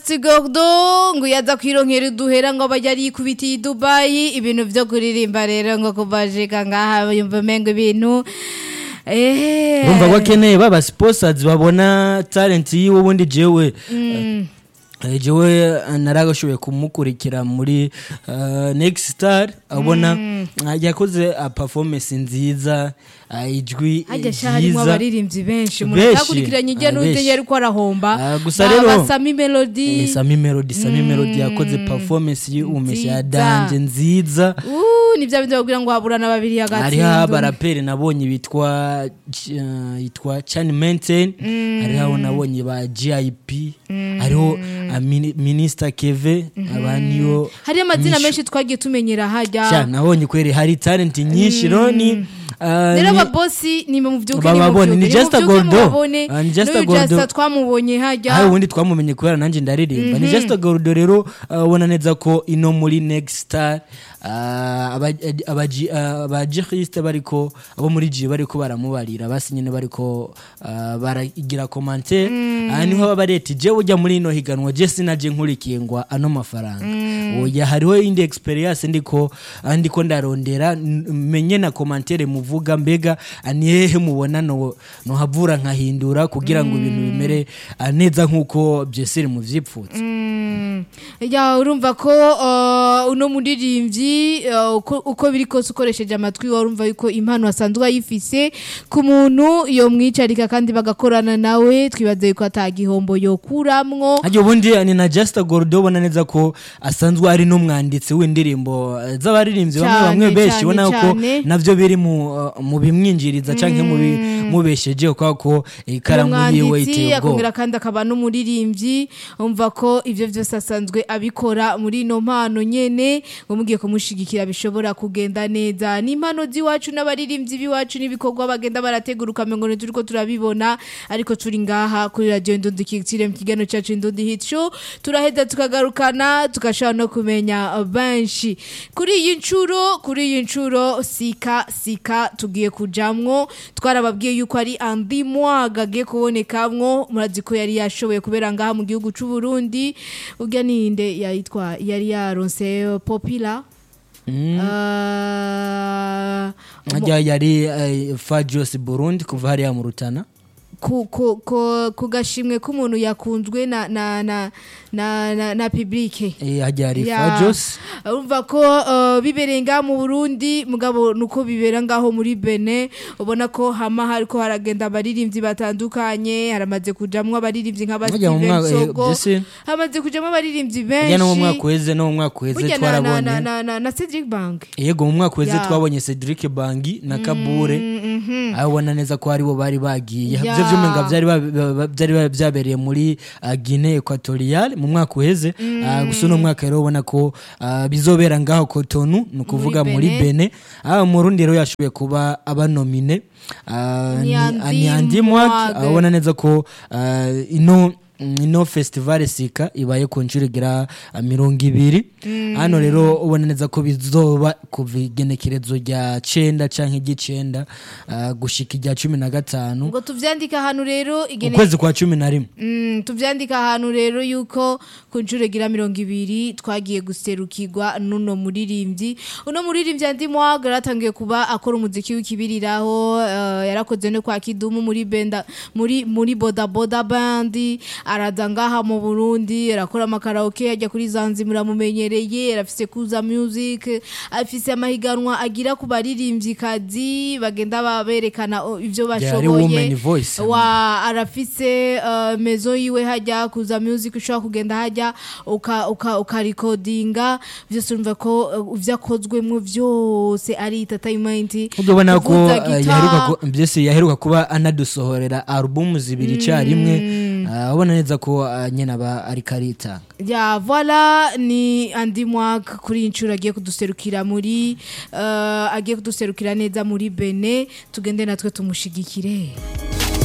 Sigordo ngo yaza kwironkera uduhera ngo bajya yikubitiye i Dubai ibintu vyo kuririmba rero ngo kubajika ngaha yumva mengo ibintu eh bumva ko akeneye baba sponsors babona talent yiwe ubundi jewe eh, jewe eh, naragashoboye kumukurikira muri eh, next star abona ah, yakoze ah, performance nziza ah, ijwi hajya sha harimo ryiza abaririmbyi benshi Benshi. murakurikiranye ijya Ah, n'ujya benshi. yari ko arahomba Ah, gusa rero- Sami Melody Eh, Sami Melody Sami Melody yakoze performance y'umesha ya Nziza. danje nziza Uh, ni bya bindi babwira ngo haburana babiri hariho hagati abaraperi nabonye bitwa uh, yitwa Chan Maintain hariho nabonye ba GIP hariho uh, mini, Minister Keve abaniyo hari amazina menshi twagiye tumenyera Sha, hajya nabonye kweri hari talent nyinshi roni uh, rero ni- ababosi ni mu byuke Bababone, ni Just a Gordo. Ah, ni Just a Gordo. Just twamubonye hajya hari ubundi twamumenye kubera nanjye ndaririmba ni just gordo rero uh, ubona neza ko ino muri next star uh, abajihiste bariko abo muri ji bariko baramubarira basi nyine bariko uh, baragira commentaire aha niho baba bareti je ujya muri ino higanwa je sinaje nkurikiye ngo ano mafaranga oya hariho indi experience ndiko ah, ndiko ndarondera n- menye na commentaire muvuga mbega ah, ni hehe mubona no no havura nkahindura kugira ngo ibintu bimere ah, neza nkuko byeseri muvyipfutse Mm. ya urumva ko uh, uno muririmbyi uh, uko, uko biri kose ukoresheje amatwi wawe urumva yuko impano asanzwe ayifise ku muntu yomwicarika kandi bagakorana nawe twibaze yuko atagihombo yokuramwo Hajya ubundi ni na Just Gordo ubona neza ko asanzwe ari n'umwanditsi w'indirimbo eh, z'abaririmbyi bamwe Cyane, bamwe benshi cyane, ubona ko cyane. navyo biri mu uh, mu bimwinjiriza canke mu bimubesheje kwa ko ikaramu yiwe iteye ubwoba akongera kandi akaba n'umuririmbyi umva ko ivyo vyose asanzwe abikora muri ino mpano nyene ngo mugiye kumushigikira bishobora kugenda neza n'impano z'iwacu n'abaririmbyi b'iwacu n'ibikorwa bagenda barategura ukamengo turiko turabibona ariko turi ngaha kuri radio Ndundi Kicire mu kiganiro cacu Ndundi Hit Show turaheza tukagarukana tugashobora no kumenya benshi kuri iyi ncuro kuri iyi ncuro sika sika tugiye kujamwo twarababwiye yuko ari andi mwaga agiye kubonekamwo murazi ko yari yashoboye kubera ngaha mu gihugu c'u Burundi urya ninde yayitwa yari yaronse popila Ah, hajya yari eh, Fajos Burundi kuva hariya mu Rutana ku, ku, ku, ku gashimwe k'umuntu yakunzwe na na na na, na, na publike Eh, hajya hari Ya. Fajos urumva ko uh, bibereye ngaha mu burundi mugabo nuko bibera ngaho muri bene ubona ko hama hariko haragenda abaririmbyi batandukanye haramaze kujamwo abaririmbyi nk'aba Hajya mu Steven mwaka- eh, Sogo byose- hamaze kujamwo abaririmbyi hajya no mu mwaka benshi uheze no mu mwaka uheze burya na, na, na, twarabonye na, na, na Cedric Bank yego mu mwaka uheze Ya. twabonye Cedric Bangi na Kabure aho ubona neza ko aribo bari bagiye Ya. byo vyumenga byari ba- ba- ba- byari ba- byabereye muri uh, Guinea Equatorial mu mwaka uheze Ah, gusa uno mwaka rero ubona ko ah, bizobera ngaho Cotonou ni ukuvuga Muri muri Benin. Benin aho mu Rundi rero yashoboye kuba abanomine Ah, ni- Nyandi ah, Nyandi Mwag Mwag. aho ubona neza ko ah, ino ino festival sika ibaye ku nshuro igira ah, mirongo ibiri hano rero ubona neza ko bizoba kuva igenekerezo rya cenda canke iry'icenda ah, gushika irya cumi na gatanu ngo tuvyandika ahantu rero igene ukwezi kwa cumi na rimwe Mm, tuvyandika ahantu rero yuko ku nshuro gira mirongo ibiri twagiye guserukirwa n'uno muririmbyi uno muririmbyi andi mwaga yaratangiye kuba akora umuziki w'ikibiriraho uh, yarakoze no kwa kidumu muri benda muri muri boda boda bandi araza ngaha mu Burundi arakora amakaraoke ajya kuri Zanzibar muramumenyereye arafise kuza music afise amahiganwa agira ku baririmbyi kazi bagenda baberekana oh, ivyo Yari bashoboye Women Voice. wa arafise uh, mezo yiwe hajya kuza music ushobora kugenda hajya uka uka ukarikodinga byose urumva ko uh, ivyakozwemwo vyose ari entertainment ubwo ubona ko kuvuza ah, guitar. yaheruka ku- byose yaheruka kuba anadusohorera alubumu zibiri icyarimwe Ah, ubona neza ko ah, nyine aba ariko aritanga ya voila ni andi mwaka kuri iyi nshuro agiye kuduserukira muri uh, agiye kuduserukira neza muri bene tugende natwe tumushigikire